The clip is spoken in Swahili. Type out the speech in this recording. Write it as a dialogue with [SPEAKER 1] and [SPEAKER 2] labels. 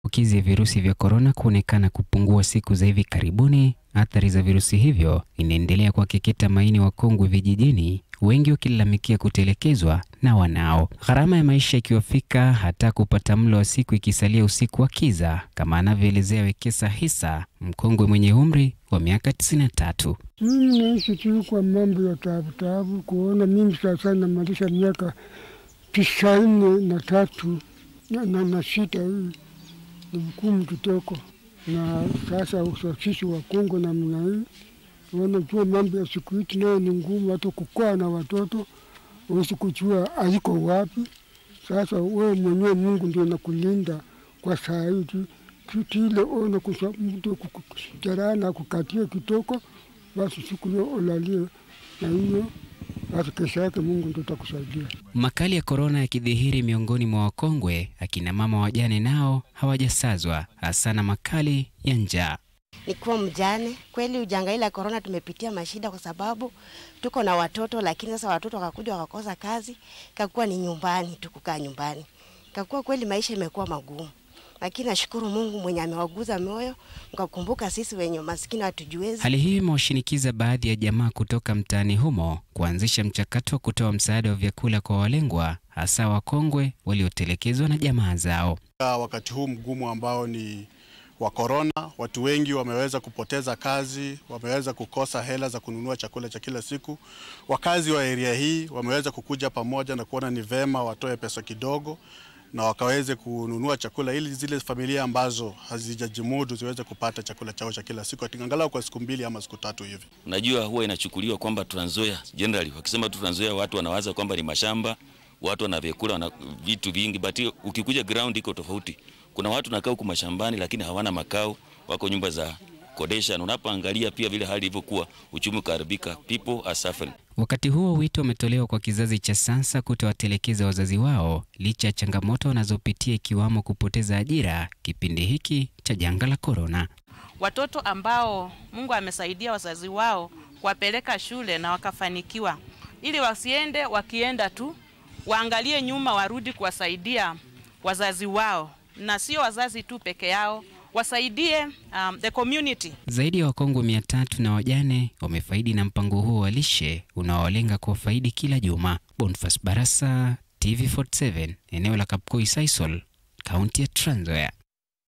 [SPEAKER 1] maambukizi ya virusi vya korona kuonekana kupungua siku za hivi karibuni, athari za virusi hivyo inaendelea kuwakeketa maini wakongwe vijijini, wengi wakilalamikia kutelekezwa na wanao, gharama ya maisha ikiwafika hata kupata mlo wa siku ikisalia usiku wa kiza, kama anavyoelezea Wekesa Hisa, mkongwe mwenye umri wa miaka 93.
[SPEAKER 2] Mimi naishi tu kwa mambo ya taabu taabu, kuona mimi sasa namalisha miaka tisaini na tatu na, na, na sita. Hii ni mkumu kitoko, na sasa usafisi wa Kongo namna hii, wanajua mambo ya siku hizi nayo ni ngumu, hata kukaa na watoto uwezi kujua aliko wapi. Sasa wewe mwenyewe Mungu ndio nakulinda kwa saa hii tu tutile ona kusa mtu kujarana kukatia kitoko, basi siku hiyo ulalie na hiyo basi kesho yake Mungu ndio atakusaidia.
[SPEAKER 1] Makali ya korona yakidhihiri miongoni mwa wakongwe, akina mama wajane nao hawajasazwa, hasa na makali ya njaa.
[SPEAKER 3] Nikuwa mjane kweli, ujanga ile korona tumepitia mashida, kwa sababu tuko na watoto, lakini sasa watoto wakakuja wakakosa kazi, kakuwa ni nyumbani tu, kukaa nyumbani, kakuwa kweli maisha imekuwa magumu lakini nashukuru Mungu mwenye amewaguza moyo mkakumbuka sisi wenye maskini hatujiwezi.
[SPEAKER 1] Hali hii imewashinikiza baadhi ya jamaa kutoka mtaani humo kuanzisha mchakato wa kutoa msaada wa vyakula kwa walengwa, hasa wakongwe waliotelekezwa na jamaa zao.
[SPEAKER 4] Wakati huu mgumu ambao ni wa korona, watu wengi wameweza kupoteza kazi, wameweza kukosa hela za kununua chakula cha kila siku. Wakazi wa eria hii wameweza kukuja pamoja na kuona ni vema watoe pesa kidogo na wakaweze kununua chakula ili zile familia ambazo hazijajimudu ziweze kupata chakula chao cha kila siku angalau kwa siku mbili ama siku tatu hivi.
[SPEAKER 5] Unajua, huwa inachukuliwa kwamba Trans Nzoia generally, wakisema tu Trans Nzoia watu wanawaza kwamba ni mashamba, watu wana vyakula, wana vitu vingi, but ukikuja ground iko tofauti. Kuna watu nakaa huku mashambani lakini hawana makao, wako nyumba za kodesha. Unapoangalia pia vile hali ilivyokuwa, uchumi ukaharibika, people are suffering.
[SPEAKER 1] Wakati huo wito umetolewa kwa kizazi cha sasa kutowatelekeza wazazi wao licha ya changamoto wanazopitia ikiwamo kupoteza ajira kipindi hiki cha janga la korona.
[SPEAKER 6] Watoto ambao Mungu amesaidia wazazi wao kuwapeleka shule na wakafanikiwa, ili wasiende wakienda tu, waangalie nyuma, warudi kuwasaidia wazazi wao, na sio wazazi tu peke yao wasaidie um, the community.
[SPEAKER 1] Zaidi ya wakongwe mia tatu na wajane wamefaidi na mpango huo wa lishe unaowalenga kuwafaidi kila juma. Bonfas Barasa, TV47, eneo la Kapkoi Sisal, kaunti ya Trans Nzoia.